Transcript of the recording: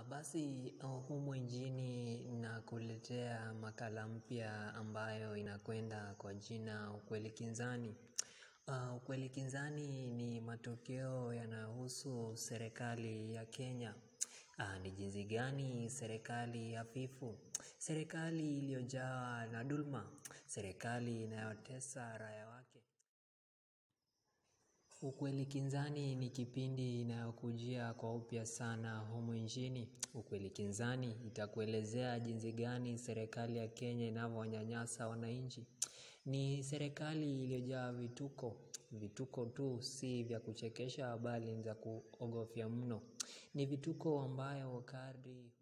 Basi humu nchini nakuletea makala mpya ambayo inakwenda kwa jina ukweli kinzani. Ukweli kinzani ni matokeo yanahusu serikali ya Kenya. Ni jinsi gani serikali hafifu. Serikali iliojawa na dhulma. Serikali inayotesa raia wake. Ukweli kinzani ni kipindi inayokujia kwa upya sana humu nchini. Ukweli kinzani itakuelezea jinsi gani serikali ya Kenya inavyowanyanyasa wananchi. Ni serikali iliojaa vituko, vituko tu si vya kuchekesha bali ni za kuogofya mno. Ni vituko ambayo kadri